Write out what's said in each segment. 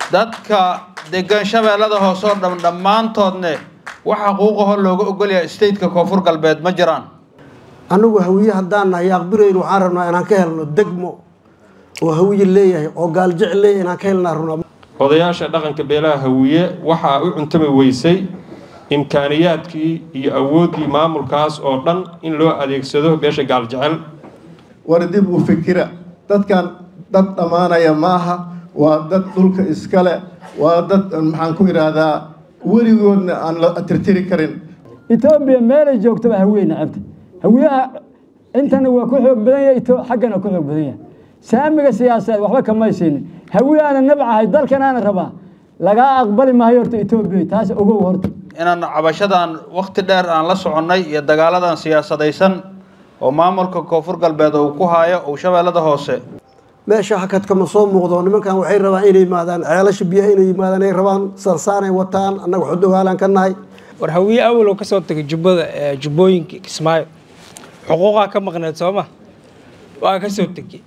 dadka degan shabeellada hoose oo dham dhammaantoodne wax xaquuqaho looga ogolyahay stateka koonfur galbeed ma jiraan annagu hawiye haddaan nahay aqbirayn waxaan rabnaa inaan ka helno degmo oo hawiye leeyahay oo gaaljecel leeyahay inaan ka helnaa rabnaa odayaasha dhaqanka beelaha hawiye waxaa u cuntami weysay imkaaniyaadkii iyo awooddii maamulkaas oo dhan in loo adeegsado beesha gaaljecel war dib u fikira dadkan dad dhammaanaya maaha waa dad dhulka iskale waa dad maxaan ku idhaahdaa weligoodna aan la tirtiri karin etoobiya meelay joogtaba hawiye nacabta hawiyaha intana waa ku xoog badan yahay xaggana ku xoog badan yahay saamiga siyaasadeed waxba kamaysiinin hawiyaana nabcahay dalkanaana rabaa lagaa aqbali maayo horta etoobiya taas ogow horta inaan cabashadan wakti dheer aan la soconnay iyo dagaaladan siyaasadaysan oo maamulka koonfur galbeed uu ku haayo uu shabeellada hoose meesha hakadkama soo muuqdo nimankan waxay rabaan inay yimaadaan ceelasha biyaha inay yimaadaan ay rabaan sarsaanay wataan annaga xudogaalaan ka nahay war hawiye awalow ka soo tagay jubbada jubbooyinka kismaayo xuquuqaa ka maqneed sooma waa ka soo tegey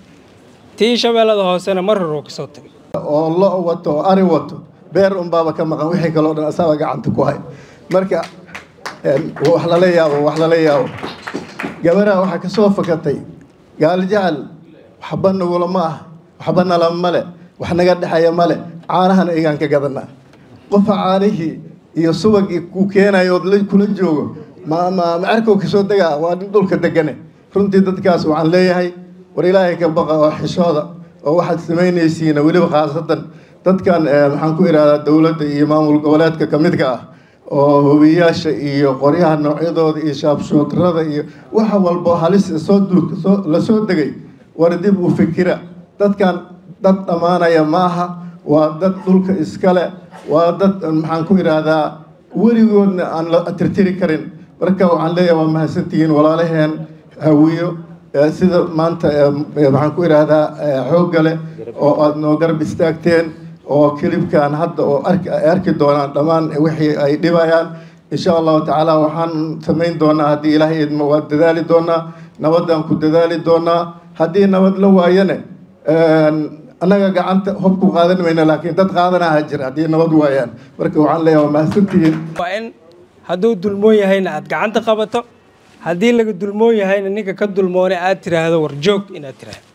tii shabeellada hoosena mar hore ka soo tagay oo lo wato oo ari wato beer unbaaba ka maqan wixii kaloo dhan asaaba gacanta ku hay marka wax lala yaabo wax lala yaabo gabaraha waxaa ka soo fakatay gaaljecel waxba nagula ma ah waxba nala male wax naga dhexeeya male caanahana egaan ka gadanaa qofa caanihii iyo subagii ku keenayo ood kula joogo ma ma macerkow kasoo degaa waa nin dhulka degane runtii dadkaas waxaan leeyahay war ilaahay ka baqa oo xishooda oo waxaad samaynaysiina weliba khaasatan dadkan maxaan ku idhahdaa dowladda iyo maamul goboleedka ka midka ah oo hobiyaasha iyo qoryaha noocyadooda iyo shaabshootrada iyo waxa walbo halis soo soo la soo degay war dib u fikira dadkan dad dhammaanaya maaha waa dad dhulka iskale waa dad maxaan ku idhaahdaa weligoodna aan la tirtiri karin marka waxaan leeyahay waa mahadsantihiin walaalaheen hawiyo sida maanta maxaan ku idhaahdaa xoogga leh oo aada noo garab istaagteen oo kilibkan hadda oo arki ay arki doonaan dhammaan wixii ay dhibayaan insha allahu tacaala waxaan samayn doonaa haddii ilaahay idmo waa dadaali doonaa nabadaan ku dadaali doonaa haddii nabad la waayane annaga gacanta hob ku qaadan mayno laakiin dad qaadanaha jira haddii nabad waayaan marka waxaan leeyahay waa mahadsantihiin waa in hadduu dulmoon yahayna aad gacanta qabato haddii laga dulmoon yahayna ninka ka dulmoone aad tiraahdo war joog inaad tiraahdo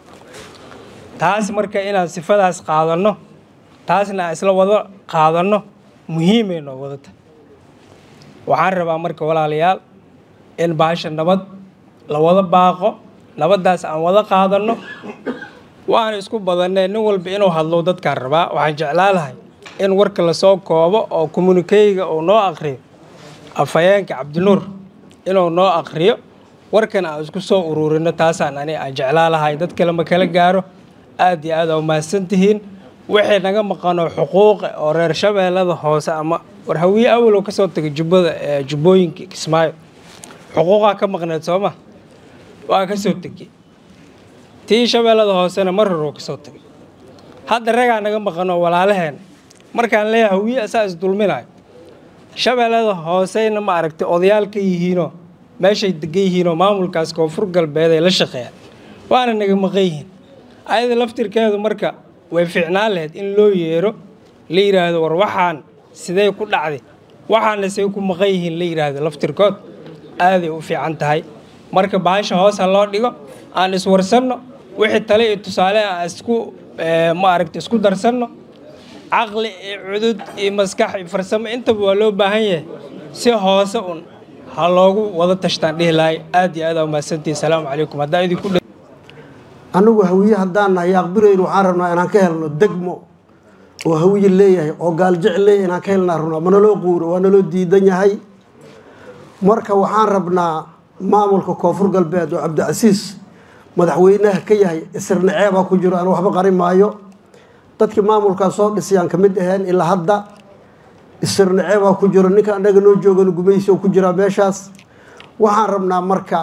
taas marka inaan sifadaas qaadanno taasna aan isla wada qaadanno muhiimay noo wadata waxaan rabaa marka walaalayaal in baasha nabad la wada baaqo nabaddaas aan wada qaadanno waana isku badannee nin walba inuu hadlo dadkaan rabaa waxaan jeclaan lahay in warka lasoo koobo oo kommunikeyga uu noo aqriyo afhayeenka cabdinuur inuu noo aqriyo warkan aan isku soo uruurino taasaan ani aan jeclaa lahay dad kale ma kala gaaro aad iyo aad aa umahadsan tihiin wixii naga maqano xuquuqa oo reer shabeellada hoose ama war hawiye awalow ka soo tagay jubbada jubbooyinka kismaayo xuquuqaa ka maqneed sooma waa ka soo tegey tii shabeellada hoosena mar hore ka soo tagay hadda ragaa naga maqano walaalaheen markaan leeyahay hawiye asaa isdulminayo shabeellada hooseyna ma aragtay odayaal ka yihiinoo meeshay degan yihiinoo maamulkaas koonfur galbeed ay la shaqeeyaan waana naga maqan yihiin ayada laftirkeedu marka way fiicnaan lahayd in loo yeero la yidhaahdo war waxaan sidee ku dhacday waxaana say ku maqan yihiin la yidhaahdo laftirkood aaday u fiican tahay marka baasha hoos ha loo dhigo aan iswarsanno wixii tale iyo tusaale aan isku ma aragta isku darsanno caqli iyo cudud iyo maskax iyo farsamo intaba waa loo baahan yahay si hoose un ha loogu wada tashtaan dhihi lahay aad iyo aad aa umahadsantihi asalaamu calaykum haddaa idinku annagu hawiye haddaan nahay aqbirayn waxaan rabnaa inaan ka helno degmo oo hawiye leeyahay oo gaaljecel leeyahay inaan ka helnaa rabnaa ma naloo quuro waa naloo diidan yahay marka waxaan rabnaa maamulka koonfur galbeed oo cabdicasiis madaxweynaha ka yahay isirnaceebaa ku jiro aan waxba qarin maayo dadkii maamulkaas soo dhisayaan ka mid aheen ilaa hadda isirnaceebaa ku jiro ninka annaga noo joogana gumaysi oo ku jiraa meeshaas waxaan rabnaa marka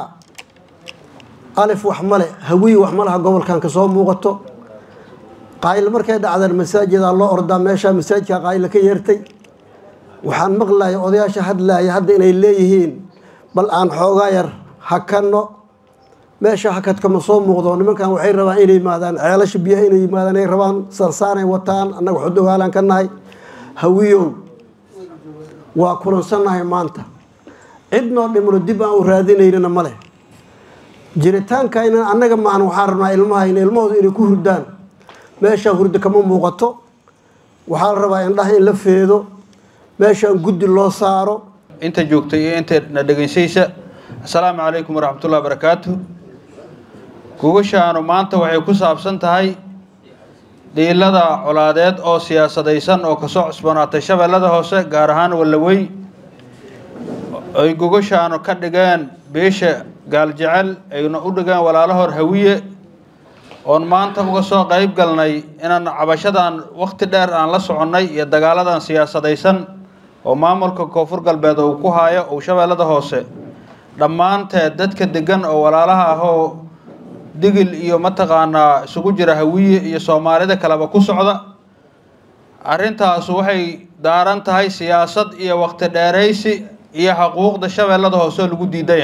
alif wax male hawiye wax malaha gobolkan kasoo muuqato qaayl markay dhacdeen masaajidaa loo ordaa meesha masaajidka qaayla ka yeertay waxaan maqlaya odayaasha hadlaaya hadda inay leeyihiin bal aan xoogaa yar hakanno meesha hakadkama soo muuqdo nimankan waxay rabaan inay yimaadaan ceelasha biyaha inay yimaadaan ay rabaan sarsaanay wataan annaga xudogaalaan ka nahay hawiyow waa kulansannahay maanta cidnoo dhimano dib aan u raadinaynana ma leh jiritaanka inan annaga maahan waxaan rabnaa ilmahayna ilmahooda inay ku hurdaan meeshaan hurdo kama muuqato waxaa la rabaa indhaha in la feedo meeshaan guddi loo saaro inta joogta iyo inta na dhegaysaysa assalaamu calaykum waraxmatullahi barakaatu gugashaanu maanta waxay ku saabsan tahay dhiilada colaadeed oo siyaasadaysan oo kasoo cusbanaatay shabeellada hoose gaar ahaan wallawey ay gugashaanu ka dhigeen beesha gaaljecel ayna u dhigeen walaalahoor hawiye oon maanta uga soo qayb galnay inaan cabashadan wakhti dheer aan la soconnay iyo dagaaladan siyaasadaysan oo maamulka koonfur galbeed uu ku haayo uu shabeellada hoose dhammaanteed dadka degan oo walaalaha ah oo digil iyo mataqaanaa isugu jira hawiye iyo soomaalida kaleba ku socda arrintaasu waxay daaran tahay siyaasad iyo waqti dheeraysi iyo xuquuqda shabeellada hoose oo lagu diidaya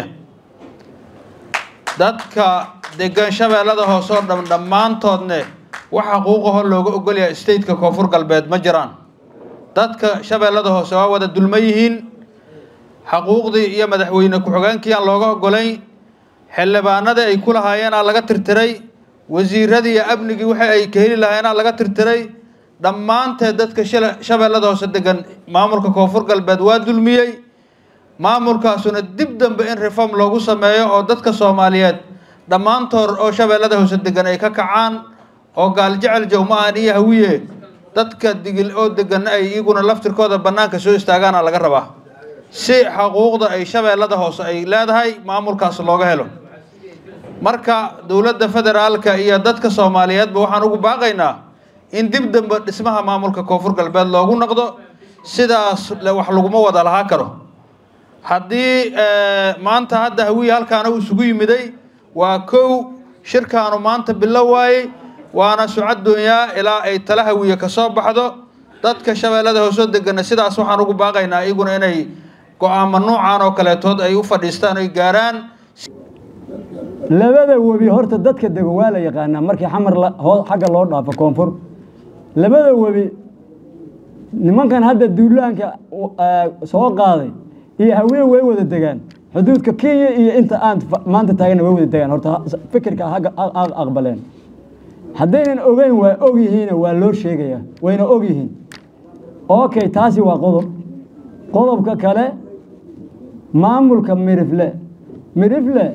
dadka degan shabeellada hoose oo dham dhammaantoodne wax xuquuqahoo looga ogolyahay stateka koonfur galbeed ma jiraan dadka shabeellada hoose waa wada dulma yihiin xaquuqdii iyo madaxweyne ku-xigeenkii aan looga ogolayn xildhibaanadii ay ku lahaayeenaa laga tirtiray wasiiradii iyo amnigii waxa ay ka heli lahaayeenaa laga tirtiray dhammaanteed dadka shabeellada hoose degan maamulka koonfur galbeed waa dulmiyey maamulkaasuna dib dambe in reform loogu sameeyo oo dadka soomaaliyeed dhammaantood oo shabeellada hoose degan ay ka kacaan oo gaaljecel jawma-an iyo hawiye dadka digil oo degan ay iyaguna laftirkooda bannaanka soo istaagaana laga rabaa si xuquuqda ay shabeellada hoose ay leedahay maamulkaas looga helo marka dowladda federaalka iyo dadka soomaaliyeedba waxaan ugu baaqaynaa in dib dambe dhismaha maamulka koonfur galbeed loogu noqdo sidaas wax laguma wada lahaa karo haddii maanta hadda hawiye halkaana uu isugu yimiday waa kow shirkaanu maanta bilo waayey waana sucad doonyaa ilaa ay tala hawiye ka soo baxdo dadka shabeellada hoosoo degana sidaas waxaan ugu baaqaynaa iyaguna inay go-aamo nuucan oo kaleetood ay u fadhiistaan oy gaaraan labada webi horta dadka dego waa la yaqaanaa markii xamar xagga loo dhaafo koonfur labada webi nimankan hadda duulaanka soo qaaday iyo haween way wada degaan xuduudka kenya iyo inta aan maanta taagana way wada degaan horta fikirka aqbaleen haddaynan ogeyn waa og yihiina waa loo sheegayaa wayna og yihiin okay taasi waa qodob qodobka kale maamulka mirifle mirifle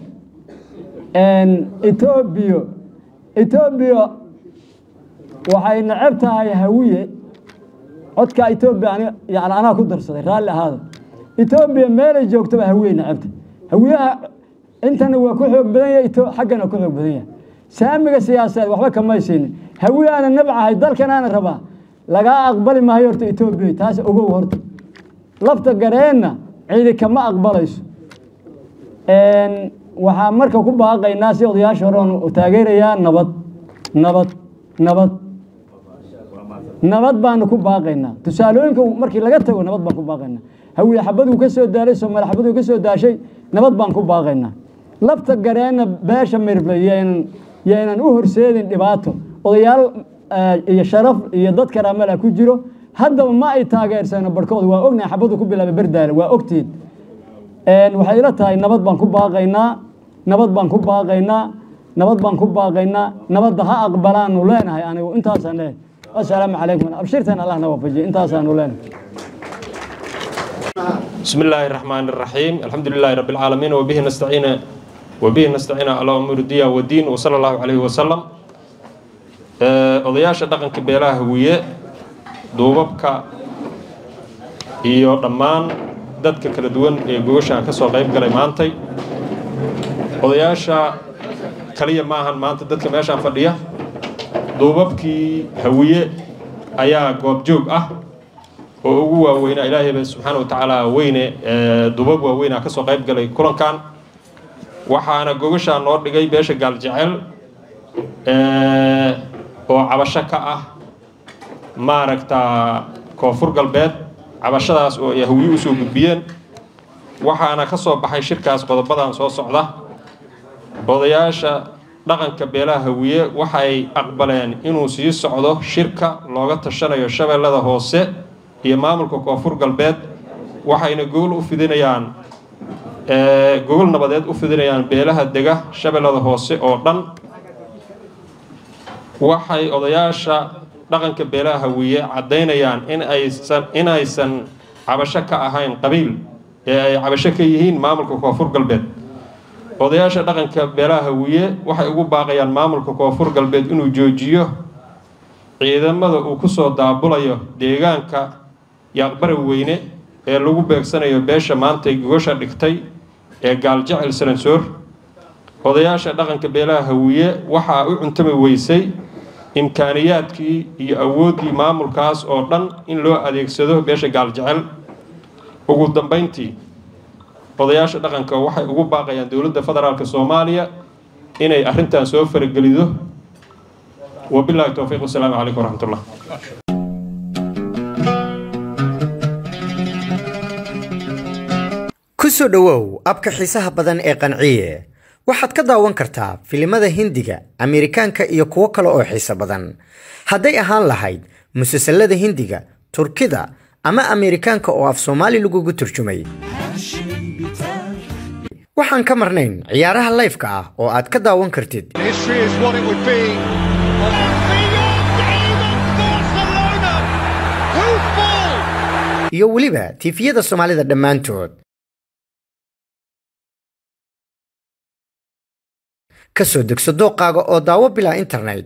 etoobiya etoobiya waxay necab tahay hawiye codka etoobiya yani anaa ku darsaday raalli ahaada etoobiya meelay joogtaba hawiye necabta hawiyaha intana waa ku xoog badan yahay xaggana ku xoog badan yahay saamiga siyaasadeed waxba kamaysiinin hawiyaana nabcahay dalkanaana rabaa lagaa aqbali maayo horta etoobiya taas ogow horta lafta gareenna cidi kama aqbalayso waxaa marka ku baaqaynaa si odayaasha hore oon taageerayaa nabad nabad nabad nabad baanu ku baaqaynaa tusaalooyinka markii laga tago nabad baan ku baaqaynaa hawiye xabaduu ka soo daalay soomaali xabaduu ka soo daashay nabad baan ku baaqaynaa lafta gareenna beesha mirble yaynan yaynan u horseedin dhibaato odayaal iyo sharaf iyo dad karaamala ku jiro haddaba ma ay taageersano barhkooda waa ognahay xabadu ku bilaabay berdaale waa ogtiin waxay ila tahay nabad baan ku baaqaynaa nabad baan ku baaqaynaa nabad baan ku baaqaynaa nabadda ha aqbalaanu leenahay anigu intaasaan leeyahay assalaamu calaykum abshirtan allah na waafajiyo intaasaanu leenahay بسم الله الرحمن الرحيم الحمد لله رب العالمين وبه نستعين وبه نستعين على أمور الدنيا والدين وصلى الله عليه وسلم odayaasha dhaqanka beelaha hawiye duubabka iyo dhammaan dadka kala duwan ee gogashaan ka soo qayb galay maantay odayaasha kaliya maahan maanta dadka meeshaan fadhiya duubabkii hawiye ayaa goobjoog ah oo ugu waaweynaa ilaahayba subxaana wa tacaala weyne duubab waaweynaa ka soo qayb galay kulankan waxaana gogashaa noo dhigay beesha gaaljecel oo cabasho ka ah maaragtaa koonfur galbeed cabashadaas oo ay hawiye usoo gudbiyeen waxaana ka soo baxay shirkaas qodobadan soo socda odayaasha dhaqanka beelaha hawiye waxay aqbaleen inuu sii socdo shirka looga tashanayo shabeellada hoose iyo maamulka koonfur galbeed waxayna gogol u fidinayaan gogol nabadeed u fidinayaan beelaha dega shabeellada hoose oo dhan waxay odayaasha dhaqanka beelaha hawiye caddaynayaan in aysan inaysan cabasho ka ahayn qabiil ee ay cabasho ka yihiin maamulka koonfur galbeed odayaasha dhaqanka beelaha hawiye waxay ugu baaqayaan maamulka koonfur galbeed inuu joojiyo ciidamada uu kusoo daabulayo deegaanka yaaqbara weyne ee lagu beegsanayo beesha maantay gogosha dhigtay ee gaaljecel salansoor odayaasha dhaqanka beelaha hawiye waxaa u cuntami weysay imkaaniyaadkii iyo awooddii maamulkaas oo dhan in loo adeegsado beesha gaaljecel ugu dambayntii odayaasha dhaqanka waxay ugu baaqayaan dowladda federaalk soomaaliya inay arrintan soo faragelido wabilahi towfiiq wasalaamu calaykum waraxmatullah ku soo dhowow abka xiisaha badan ee qanciye waxaad ka daawan kartaa filimada hindiga ameerikaanka iyo kuwo kale oo xiiso badan hadday ahaan lahayd musalsalada hindiga turkida ama ameerikaanka oo af soomaali lagugu turjumay waxaan ka marnayn ciyaaraha layfka ah oo aad ka daawan kartid iyo weliba tiifiyada soomaalida dhammaantood ka soo degso dooqaaga oo daawo bilaa internet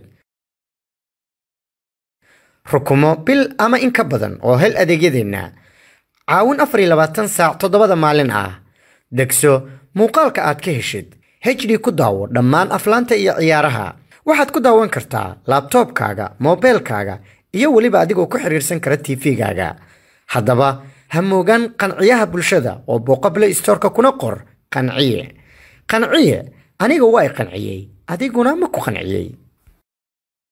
rukumo bil ama in ka badan oo hel adeegyadeenna caawin afar iyo labaatan saac toddobada maalin ah degso muuqaalka aad ka heshid hd ku daawo dhammaan aflaanta iyo ciyaaraha waxaad ku daawan kartaa laabtoobkaaga moobeelkaaga iyo weliba adigoo ku xiriirsan kara tv-gaaga haddaba ha moogaan qanciyaha bulshada oo booqa play storeka kuna qor qanciye qanciye aniga waa i qanciyey adiguna ma ku qanciyey